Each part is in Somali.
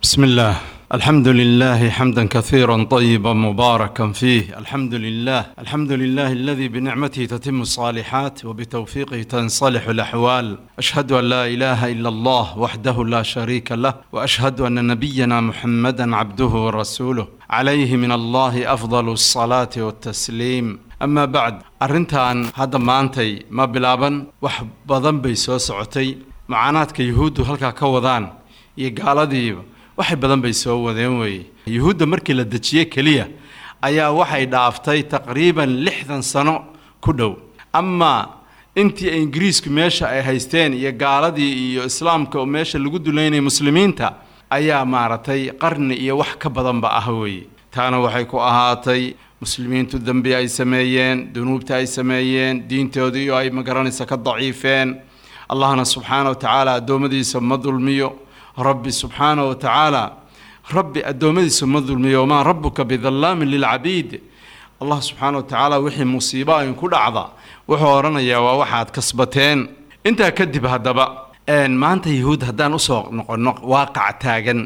بسم الله الحمد لله حمدا كثيرا طيبا مباركا فيه الحمد لله الحمد لله الذي بنعمته تتم الصالحات وبتوفيقه تنصلح الأحوال أشهد أن لا إله إلا الله وحده لا شريك له وأشهد أن نبينا محمدا عبده ورسوله عليه من الله أفضل الصلاة والتسليم أما بعد أرنتان هذا maantay ma bilaaban wax badan bay soo socotay macaanaadka yuhuuddu halkaa ka wadaan iyo gaaladiiba waxay badan bay soo wadeen weeye yuhuudda markii la dejiyey keliya ayaa waxay dhaaftay taqriiban lixdan sano ku dhow amaa intii ay ingiriisku meesha ay haysteen iyo gaaladii iyo islaamka oo meesha lagu duleynaya muslimiinta ayaa maaragtay qarni iyo wax ka badanba ah weeye taana waxay ku ahaatay muslimiintu dembi ay sameeyeen dunuubta ay sameeyeen diintoodii oo ay magaranaysa ka daciifeen allahna subxaana wa tacaala addoommadiisa ma dulmiyo rabbi subxaana wa tacaala rabbi addoommadiisa ma dulmiyo wamaa rabbuka bidallaamin lilcabiid allah subxaana wa tacaala wixii musiibo ayn ku dhacda wuxuu odhanayaa waa waxaad kasbateen intaa kadib haddaba maanta yahuud haddaan usoo noqonno waaqac taagan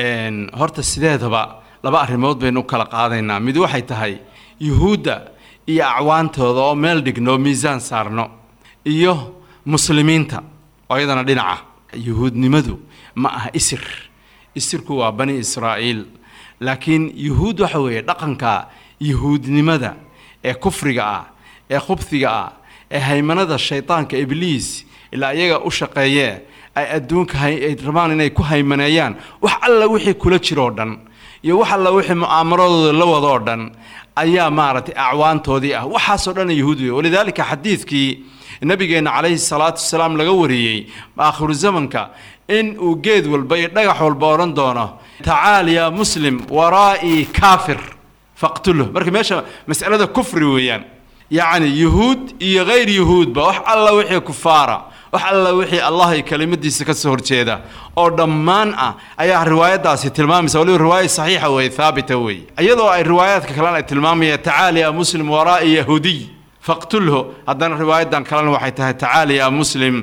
horta sideedaba laba arrimood baynu u kala qaadaynaa mid waxay tahay yuhuudda iyo acwaantooda oo meel dhigno miisaan saarno iyo muslimiinta oo iyadana dhinaca yuhuudnimadu ma aha isir isirku waa bani israa'iil laakiin yuhuud waxa weeye dhaqanka yuhuudnimada ee kufriga ah ee khubhiga ah ee haymanada shaydaanka ibliis ilaa iyaga u shaqeeyee ay adduunka ay rabaan inay ku haymaneeyaan wax alla wixii kula jiroo dhan iyo wax alla wixii mu'aamaradooda la wadoo dhan ayaa maaragtay acwaantoodii ah waxaasoo dhan yuhuud wey walidaalika xadiidkii nabigeenna calayhi salaatu wasalaam laga wariyey aakhiru zamanka in uu geed walba iyo dhagax walba odhan doono tacaal yaa muslim waraa'ii kaafir faqtulhu marka meesha mas'alada kufri weeyaan yacni yuhuud iyo hayr yuhuudba wax alla wixii kufaara wax alla wixii allah iyo kelimadiisa ka soo horjeeda oo dhammaan ah ayaa riwaayadaasi tilmaamaysa waliba riwaaya saxiixa weeye haabita weeye iyadoo ay riwaayaadka kalena ay tilmaamayaan tacaal yaa muslim waraa'i yahuudiy faqtulhu haddana riwaayadan kalena waxay tahay tacaal yaa muslim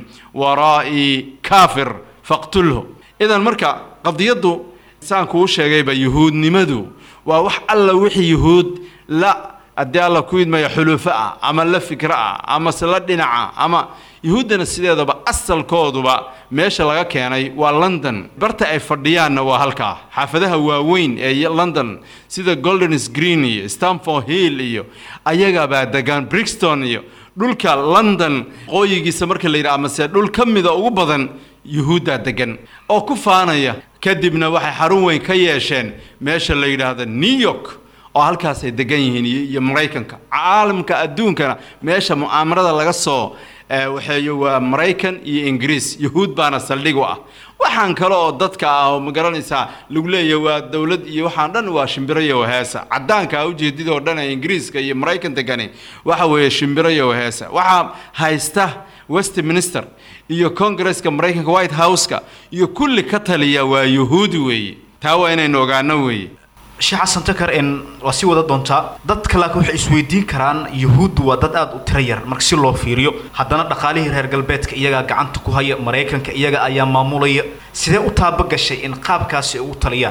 waraa'i kaafir faqtulhu idan marka qadiyaddu saan kuu sheegayba yuhuudnimadu waa wax alla wixii yuhuud la haddii alla ku idmaya xulufo ah ama la fikro ah ama se la dhinaca ama yuhuuddana sideedaba asalkooduba meesha laga keenay waa london barta ay fadhiyaanna waa halkaa xaafadaha waaweyn ee london sida goldens green iyo stamford hill iyo ayagabaa degaan brixton iyo dhulka london qooyigiisa marka la yidhaha amase dhul ka mida ugu badan yuhuuddaa degan oo ku faanaya kadibna waxay xarun weyn ka yeesheen meesha la yidhaahdo new york oo halkaasay degan yihiin iyo maraykanka caalamka adduunkana meesha mu'aamarada laga soo waxeeyo waa maraykan iyo ingiriis yuhuud baana saldhig u ah waxaan kale oo dadka ah oo ma garanaysaa lagu leeyahay waa dowlad iyo waxaan dhan waa shimbiro iyo waheesa caddaanka ujeedidoo dhan ee ingiriiska iyo maraykan degani waxa weeye shimbiro iyo waheesa waxaa haysta westminster iyo congresska maraykanka white house-ka iyo kulli ka taliya waa yuhuudi weeye taa waa inaynu ogaano weeye sheekh xasan takar n waa sii wada doontaa dadka laakiin waxay isweydiin karaan yuhuuddu waa dad aada u tiro yar marka si loo fiiriyo haddana dhaqaalihii reer galbeedka iyagaa gacanta ku haya maraykanka iyaga ayaa maamulaya sidee u taabagashay in qaabkaasi ay ugu taliyaan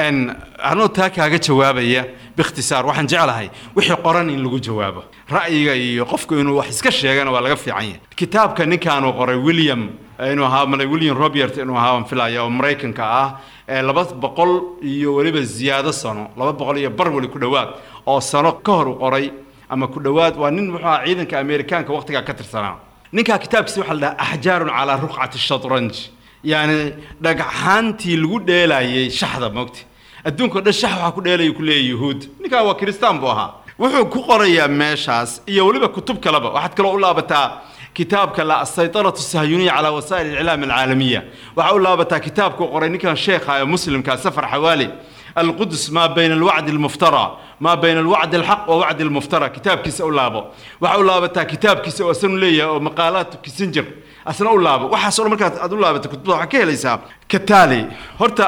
anuu taa kaaga jawaabaya biikhtisaar waxaan jeclahay wixii qoran in lagu jawaabo ra'yiga iyo qofku inuu wax iska sheegana waa laga fiican yahay kitaabka ninkaanu qoray william inuu ahaa malay william robert inuu ahaa aan filaya oo maraykanka ah ee laba boqol iyo weliba ziyaado sano laba boqol iyo bar weli ku dhowaad oo sano ka hor u qoray ama ku dhowaad waa nin muxuu aha ciidanka ameerikaanka waqtigaa ka tirsanaa ninkaa kitaabkiisa waxaa la dhahaa axjaarun calaa ruqcati shatranj yacni dhagxaantii lagu dheelayay shaxda moogta adduunka o dhan shax waxaa ku dheelaya ku leeyahy yuhuud ninkaa waa kiristaan buu ahaa wuxuu ku qorayaa meeshaas iyo weliba kutub kaleba waxaad kaloo u laabataa kitaabka la asaytaratu sahyuniya calaa wasaa'il اliclaam alcaalamiya waxaa u laabataa kitaabkuu qoray ninkan sheekha ee muslimka safar xawaali القدس ما بين الوعد المفترى ما بين الوعد الحق ووعد المفترى كتاب كيس أولابو وحاول لابتا كتاب كيس أسن ليا ومقالات كيسنجر أسن أولابو وحصل مركات أدولابتا كتب حكي ليس كتالي هرتا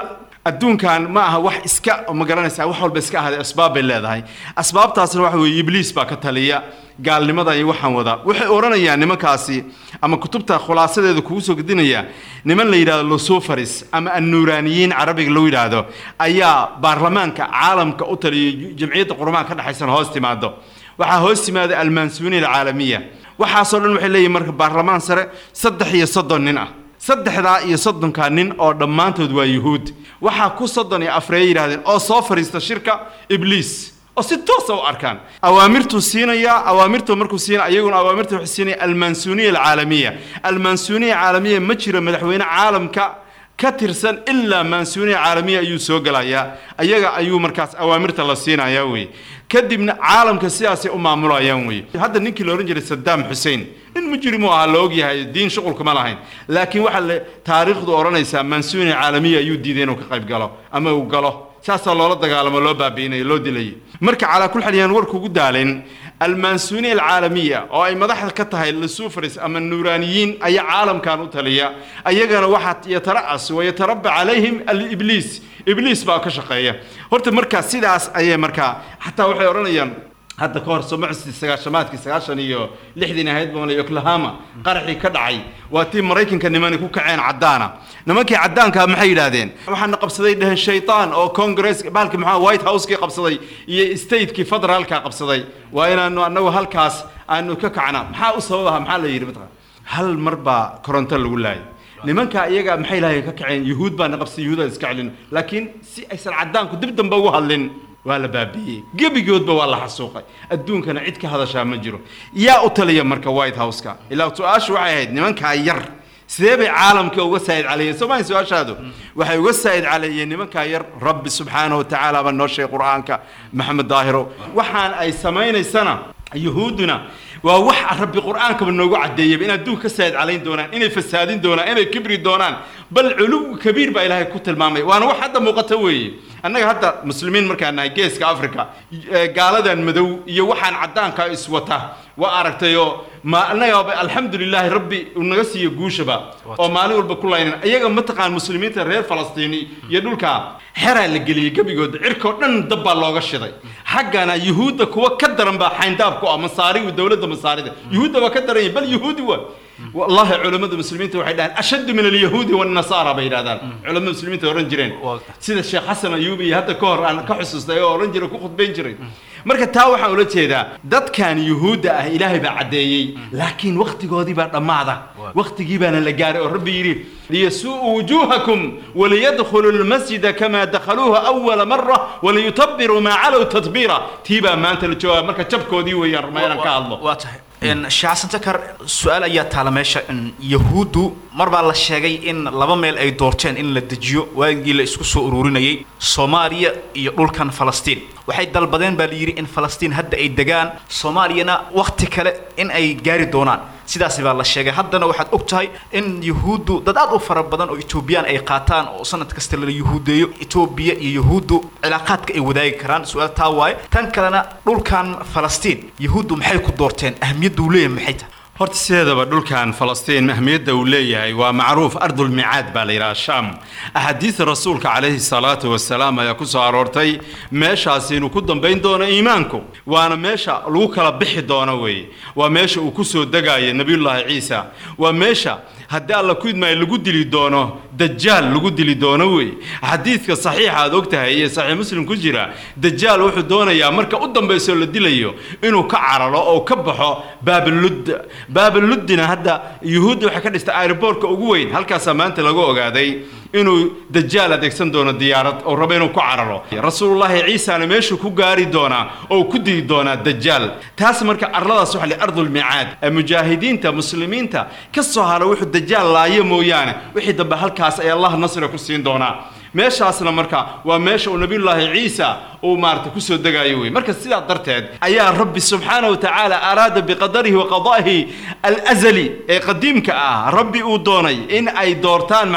adduunkan ma aha wax iska ma garanaysaa wax walba iska ahaaday asbaab bay leedahay asbaabtaasna waxa weeye ibliis baa ka taliya gaalnimada iyo waxaan wadaa waxay odhanayaan nimankaasi ama kutubta khulaasadeeda kugu soo gedinaya niman la yidhahdo lusufaris ama annuuraaniyiin carabiga loo yidhaahdo ayaa baarlamaanka caalamka u taliyay jamciyadda qurumaha ka dhexaysan hoos timaado waxaa hoos timaada almansuuniya alcaalamiya waxaasoo dhan waxay leeyihin marka baarlamaan sare saddex iyo soddon nin ah saddexdaa iyo soddonkaa nin oo dhammaantood waa yuhuud waxaa ku soddon iyo afreeya yidhahdeen oo soo fadhiista shirka ibliis oo si toosa u arkaan awaamirtuu siinayaa awaamirtu markuu siinaya iyaguna awaamirta waxay siinaya almansuuniya alcaalamiya almansuuniya alcaalamiya ma jiro madaxweyne caalamka ka tirsan ilaa mansuuniya caalamiya ayuu soo gelayaa ayaga ayuu markaas awaamirta la siinayaa wey kadibna caalamka sidaasay u maamulayaan wey hadda ninkii la odhan jiray sadaam xuseen nin mujrimu ahaa la ogyahay diin shuqulkuma lahayn laakiin waxaa le taariikhdu odhanaysaa mansuuniya caalamiya ayuu diiday inuu ka qayb galo ama uu galo saasaa loola dagaalamo loo baabi'inaya loo dilayay marka calaa kul xal yaan warku ugu daalin almansuuniya alcaalamiya oo ay madaxda ka tahay lusufaris ama nuuraaniyiin ayaa caalamkan u taliya ayagana waxaa yatara'as wayatarabba calayhim alibliis ibliis baa ka shaqeeya horta markaa sidaas ayay markaa xataa waxay odhanayaan hadda ka hor somaxusti sagaashamaadkii sagaashan iyo lixdiin ahayd bamale oklahoma qaraxii ka dhacay waa tii maraykanka nimani ku kaceen caddaana nimankii caddaankaa maxay yidhaahdeen waxaana qabsaday dheheen shaytaan oo congress bahalkii maxaa white house-kii qabsaday iyo statekii federaalka qabsaday waa inaanu annagu halkaas aanu ka kacna maxaa u sababaha maxaa la yidhi mataqan hal mar baa koronto lagu laayay nimanka iyaga maxay lahayen ka kaceen yuhuud baana qabsay yuhuudaan iska celin laakiin si aysan caddaanku dib dambe ugu hadlin waa la baabi'iyey gebigoodba waa la xasuuqay adduunkana cid ka hadashaa ma jiro yaa u taliya marka white house-ka ilaa su-aashu waxay ahayd nimankaa yar sidee bay caalamka uga saa'id caleeyeen soo mahay su-aashaadu waxay uga saa'id caleeyeen nimankaa yar rabbi subxaanahu wa tacaala baa noo sheegay qur-aanka maxamed daahiro waxaan ay samaynaysana yuhuudduna waa wax rabbi qur-aankaba noogu caddeeyaba in adduunka ka saa'id calayn doonaan inay fasaadin doonaan inay kibri doonaan bal culuw kabiir baa ilaahay ku tilmaamay waana wax hadda muuqata weeye annaga hadda muslimiin markaan nahay geeska africa gaaladan madow iyo waxaan caddaanka iswata waa aragtayoo ma annaga alxamdu lilaahi rabbi uu naga siiyo guushaba oo maalin walba ku laynan iyaga mataqaan muslimiinta reer falastiini iyo dhulka xeraa la geliyey gebigooda cirkoo dhan dab baa looga shiday xaggana yuhuudda kuwa ka daran baa xayndaab ku ah masaarigu dowladda masaarida yuhuudda waa ka daran yahay bal yuhuudi waa والله علماء المسلمين waxay dhahan ashad min al-yahudi wan nasara bay yiraahdaan culimada muslimiinta oran jireen sida sheekh xasan ayubi hadda ka hor aan ka xusuustay oo oran jiray ku khudbayn jiray marka taa waxaan ula jeedaa dadkan yuhuudda ah ilaahay baa caddeeyey laakiin waqtigoodii baa dhammaada waqtigii baana la gaaray oo rabbi yidhi liyasuu'u wujuuhakum waliyadkhulu lmasjida kamaa dakhaluuha awala mara waliyutabiruu maa calow tadbiira tii baa maanta la joogaa marka jabkoodii weeyaan ruma inaan ka hadlo waa tahay sheekh xasan takar su-aal ayaa taala meesha yahuuddu mar baa la sheegay in laba meel ay doorteen in la dejiyo waagii la isku soo ururinayay soomaaliya iyo dhulkan falastiin waxay dalbadeen baa la yidhi in falastiin hadda ay degaan soomaaliyana wakhti kale in ay gaari doonaan sidaasi baa la sheegay haddana waxaad og tahay in yuhuuddu dad aad u fara badan oo etoobiyaan ay qaataan oo sanad kasta la yuhuudeeyo etoobiya iyo yuhuuddu cilaaqaadka ay wadaagi karaan su-aal taa waaye tan kalena dhulkan falastiin yuhuuddu maxay ku doorteen ahmiyadda uu leeyahay maxay tahay horta sideedaba dhulkan falastiin ahmiyadda uu leeyahay waa macruuf ardulmicaad baa la yidhaha sham axaadiida rasuulka calayhi salaatu wasalaam ayaa ku soo aroortay meeshaasi inuu ku dambayn doono iimaanku waana meesha lagu kala bixi doono weeye waa meesha uu ku soo degaayo nebiyullaahi ciisa waa meesha haddii alla ku idmaayo lagu dili doono dajaal lagu dili doono wey xadiidka saxiixa aad og tahay iyo saxiix muslim ku jira dajaal wuxuu doonayaa marka u dambaysoo la dilayo inuu ka cararo oo ka baxo baabalud baabaluddina hadda yuhuudda waxay ka dhistay aeroboortka ugu weyn halkaasaa maanta lagu ogaaday inuu dajaal adeegsan doono diyaarad oo rabo inuu ku cararo rasuulullaahi ciisana meeshuu ku gaari doonaa oo ku dili doonaa dajaal taas marka arladaas waxa la ardulmicaad mujaahidiinta muslimiinta ka soo hara wuxuu dajaal laayo mooyaane wixii dambe halkaas ay allah nasriga ku siin doonaa meeshaasna marka waa meesha uu nabiyullaahi ciisa uu maarata kusoo degaayo wey marka sidaa darteed ayaa rabbi subxaana wa tacaala araada biqadarihi wa qadaa'ihi alazali ee qadiimka ah rabbi uu doonay in ay doortaan maxay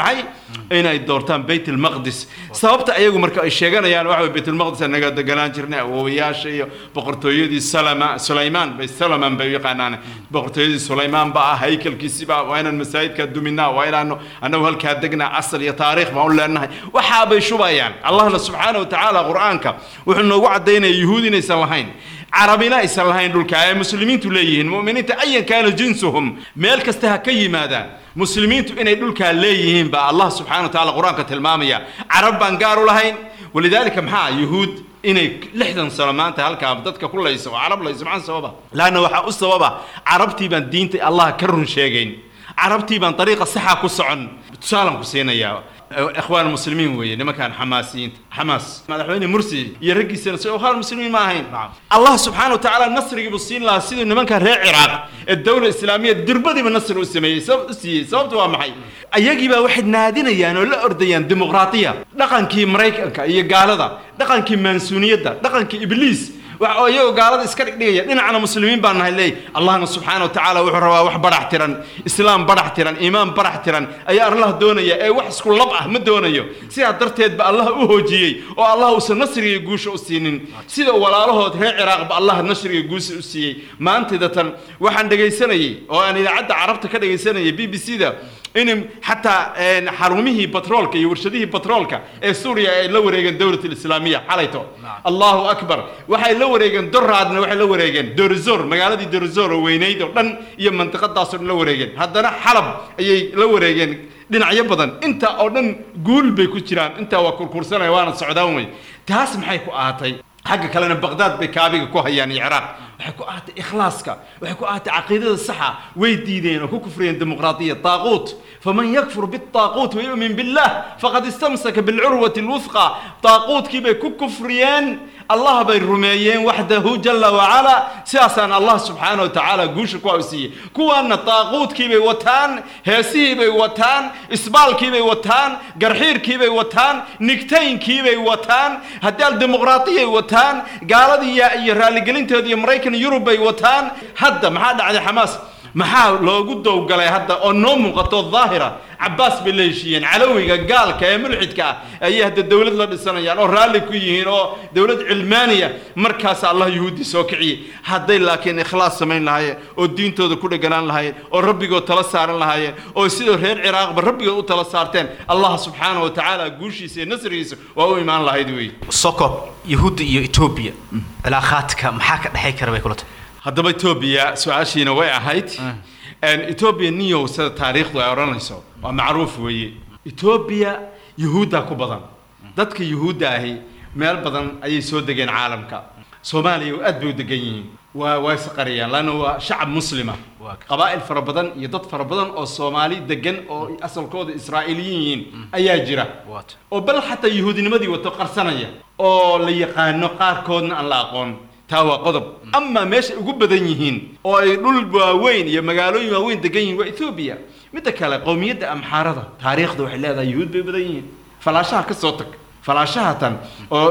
inay doortaan bayt almaqdis sababta ayagu marka ay sheeganayaan waxa way bayt almaqdis anaga deganaan jirnay awoowayaasha iyo boqortooyadii salama sulaymaan bay salaman bay u yaqaanaan boqortooyadii sulaymaan ba ah haykalkiisiba waa inaan masaajidka duminaa waa inaanu annagu halkaa degnaa asal iyo taariikh baan u leenahay waxaa bay shubayaan allahna subxaana watacaala qur-aanka wuxuu noogu caddaynaya yuhuud inaysan lahayn carabina aysan lahayn dhulka ay muslimiintu leeyihiin mu'miniinta ayan kaana jinsuhum meel kasta ha ka yimaadaan muslimiintu inay dhulkaa leeyihiin baa allah subxana wa tacaala qur-aanka tilmaamaya carab baan gaar u lahayn walidaalika maxaa yuhuud inay lixdan sano maanta halkaa dadka ku layso oo carab layso maxaa sababa laanna waxaa u sababa carabtii baan diinta allah ka run sheegayn carabtii baan dariiqa saxa ku socon tusaalan ku siinayaa ikhwaan muslimiin weeye nimankan xamaasiyiinta xamaas madaxweyne mursi iyo raggiisana soo ikhwaan muslimiin ma ahayn allah subxaana wa tacaala nasrigii buu siin lahaa siduu nimankan reer ciraaq ee dowla islaamiya dirbadiiba nasri u sameeyey u siiyey sababtu waa maxay ayagii baa waxay naadinayaan oo la ordayaan dimuqraatiya dhaqankii maraykanka iyo gaalada dhaqankii maansuuniyadda dhaqankii ibliis oo iyagoo gaalada iska dhigdhigaya dhinacna muslimiin baan nahay leey allahna subxaana wa tacaala wuxuu rabaa wax badhax tiran islaam badhax tiran iimaan badhax tiran ayaa allah doonaya ee wax isku lab ah ma doonayo sidaa darteed ba allah u hoojiyey oo allah uusan nasriga guusha u siinin sida walaalahood reer ciraaqba allah nasriga guusha u siiyey maantidatan waxaan dhegaysanayey oo aan idaacadda carabta ka dhegaysanayay b b c da in xataa xarumihii batroolka iyo warshadihii batroolka ee suuriya ay la wareegeen dowlat alislaamiya xalayto allahu akbar waxay la wareegeen doraadna waxay la wareegeen dorizor magaaladii dorizor oo weynayd oo dhan iyo mantiqadaasoo dhan la wareegeen haddana xalab ayay la wareegeen dhinacyo badan inta oo dhan guul bay ku jiraan intaa waa kurkursanaya waana socdaan wey taas maxay ku ahatay xagga kalena baqdaad bay kaabiga ku hayaan iyo ciraaq waxay ku ahatay ikhlaaska waxay ku ahatay caqiidada saxa way diideen oo ku kufriyeen dimuqraadiya taaquut faman yakfur bitaaquut wayu'min billah faqad istamsaka bilcurwati alwufqa taaquutkii bay ku kufriyeen allah bay rumeeyeen waxdahu jala wacala sidaasaan allah subxaana wa tacaala guusha ku siiyey kuwaana taaquutkii bay wataan heesihii bay wataan isbaalkii bay wataan garxiirkii bay wataan nigtaynkii bay wataan haddii al dimuqraatiyay wataan gaaladii iyo raaligelinteeda iyo maraykan yurub bay wataan hadda maxaa dhacday xamaas maxaa loogu dowgalay hadda oo noo muuqato daahira cabaas bay la heshiiyeen calowiga gaalka ee mulxidka ah ayay hadda dowlad la dhisanayaan oo raalli ku yihiin oo dowlad cilmaaniya markaas allah yuhuudi soo kiciyey hadday laakiin ikhlaas samayn lahaayeen oo diintooda ku dheganaan lahaayeen oo rabbigood tala saaran lahaayeen oo sidoo reer ciraaqba rabbigood u tala saarteen allah subxaana wa tacaala guushiisa iyo nasrigiisa waa u imaan lahayd wey sokob yahuudda iyo etoobiya cilaaqaadka maxaa ka dhexay kara bay kula tahay haddaba etoobiya su-aashiina way ahayd etoobiya niyow sida taariikhdu ay odhanayso waa macruuf weeye etoobiya yuhuuddaa ku badan dadka yuhuudda ahi meel badan ayay soo degeen caalamka soomaaliya aad bay u degan yihiin waa waa isqariyaan laanna waa shacab muslima qabaa'il fara badan iyo dad fara badan oo soomaali degan oo asalkooda israa'iiliyiin yihiin ayaa jira oo bal xataa yuhuudinimadii wato qarsanaya oo la yaqaano qaarkoodna aan la aqoon taa waa qodob amaa meesha ugu badan yihiin oo ay dhul waaweyn iyo magaalooyin waaweyn degan yihiin waa ethoobiya midda kale qowmiyadda amxaarada taariikhda waxay leedahay yuhuud bay badan yihiin falaashaha ka soo tag falaashaha tan oo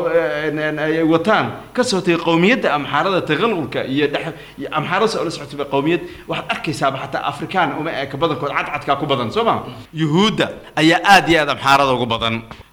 ay wataan ka soo tagay qowmiyadda amxaarada taqalqulka iyo dhex amxaarada soo la socotay qowmiyad waxaad arkaysaaba xataa afrikaan uma eeka badankood cadcadkaa ku badan soo ma yuhuudda ayaa aad iyo aad amxaarada ugu badan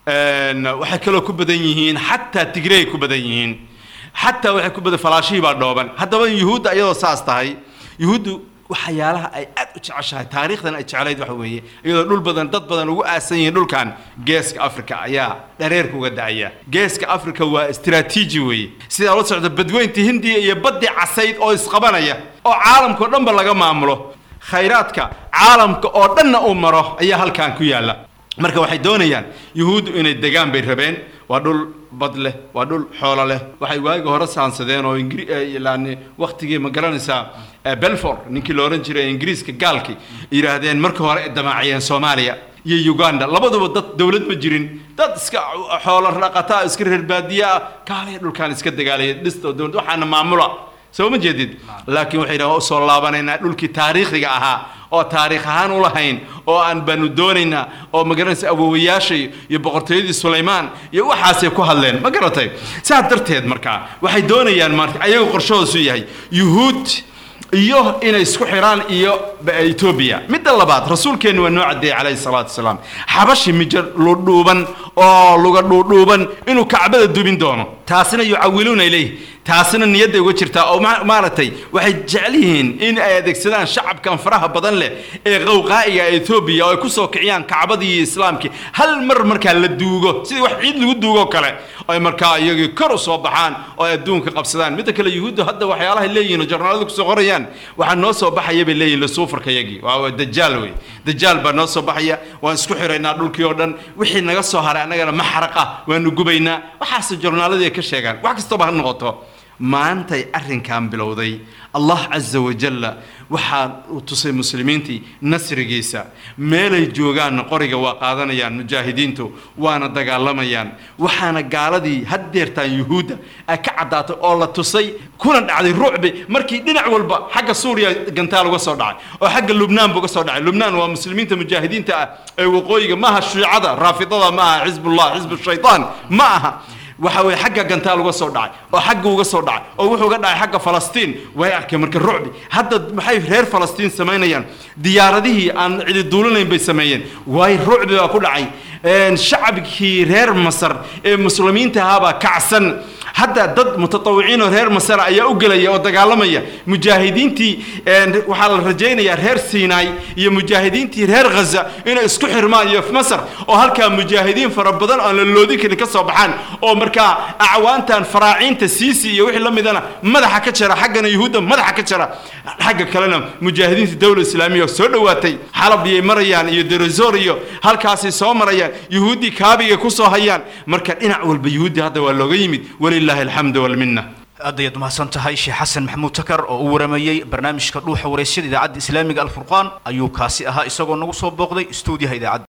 waxay kaloo ku badan yihiin xataa tigrey ku badan yihiin xataa waxay ku badan falaashihii baa dhooban haddaba yuhuudda iyadoo saas tahay yuhuuddu waxyaalaha ay aad u jeceshahay taariikhdan ay jeclayd waxa weeye iyadoo dhul badan dad badan ugu aasan yihiin dhulkan geeska africa ayaa dhareerka uga da'aya geeska africa waa istiraatiiji weeye sidaa la socda badweynta hindiya iyo baddii casayd oo isqabanaya oo caalamkao dhanba laga maamulo khayraadka caalamka oo dhanna uu maro ayaa halkan ku yaalla marka waxay doonayaan yuhuuddu inay degaan bay rabeen waa dhul bad leh waa dhul xoolo leh waxay waagi hore saansadeen oo ingriilaani waktigii ma garanaysaa belfor ninkii la odhan jiray ingiriiska gaalkii yidhaahdeen marka hore ay damaaciyeen soomaaliya iyo uganda labaduba dad dowlad ma jirin dad iska xoolo dhaqataa iska reer baadiya ah kaalaya dhulkaan iska dagaalaya dhista dowlad waxaana maamula soo ma jeedid laakiin waxay yidhaha usoo laabanaynaa dhulkii taariikhiga ahaa oo taariikh ahaan u lahayn oo aan baanu doonaynaa oo magaranaysa awowayaashay iyo boqortooyadii sulaymaan iyo waxaasay ku hadleen ma garatay saas darteed markaa waxay doonayaan marka ayagu qorshahoosu yahay yuhuud iyo inay isku xidhaan iyo etoobiya midda labaad rasuulkeennu waa noo caddeeyey calayhi salaatu wasalaam xabashi mijo ludhuuban oo luga dhuudhuuban inuu kacbada dubin doono taasina yucawiluuna ilayh taasina niyadday uga jirtaa oo maaragtay waxay jecel yihiin in ay adeegsadaan shacabkan faraha badan leh ee qowqaa'iga etoobiya oo ay ku soo kiciyaan kacbadii iyo islaamkii hal mar markaa la duugo sidii wax ciid lagu duugoo kale ay markaa iyagii kor u soo baxaan oo ay adduunka qabsadaan midda kale yuhuuddu hadda waxyaalahay leeyihin oo jarnaaladu kusoo qorayaan waxaa noo soo baxaya bay leeyihin lasuufarka yagii waa dajaal wey dajaal baa noo soo baxaya waan isku xiraynaa dhulkii oo dhan wixii naga soo haray annagana ma xaraqa waanu gubaynaa waxaase jornaaladii ay ka sheegaan wax kastaba ha noqoto maantay arrinkan bilowday allah casa wajalla waxaa uu tusay muslimiintii nasrigiisa meelay joogaanna qoriga waa qaadanayaan mujaahidiintu waana dagaalamayaan waxaana gaaladii haddeertaan yuhuudda ay ka caddaatay oo la tusay kuna dhacday rucbi markii dhinac walba xagga suuriya gantaal uga soo dhacay oo xagga lubnaan bu uga soo dhacay lubnaan waa muslimiinta mujaahidiinta ah ee waqooyiga maaha shiicada raafidada ma aha xisbullah xisbu shaytaan ma aha waxa weye xagga gantaal uga soo dhacay oo xagga uga soo dhacay oo wuxuu uga dhacay xagga falastiin way arkeen marka rucbi hadda maxay reer falastiin samaynayaan diyaaradihii aan cidi duulinayn bay sameeyeen waay rucbi baa ku dhacay shacabkii reer masar ee muslimiinta ahaabaa kacsan hadda dad mutatawiciin oo reer masar ayaa u gelaya oo dagaalamaya mujaahidiintii waxaa la rajaynayaa reer siinaay iyo mujaahidiintii reer ghaza inay isku xirmaan iyo masar oo halkaa mujaahidiin fara badan aan la loodin karin ka soo baxaan oo markaa acwaantan faraaciinta siisi iyo wixii la midana madaxa ka jara xaggana yuhuudda madaxa ka jara xagga kalena mujaahidiinta dowla islaamiya soo dhowaatay xalab iyay marayaan iyo deresor iyo halkaasay soo marayaan yuhuuddii kaabigay ku soo hayaan marka dhinac walba yuhuuddii hadda waa looga yimid ولله الحمد والمنه aad ayaad mahadsan tahay sheekh xasan maxamuud takar oo u waramayey barnaamijka dhuuxa waraysyada idaacadda islaamiga alfurqaan ayuu kaasi ahaa isagoo nagu soo booqday stuudiyaha idaacadda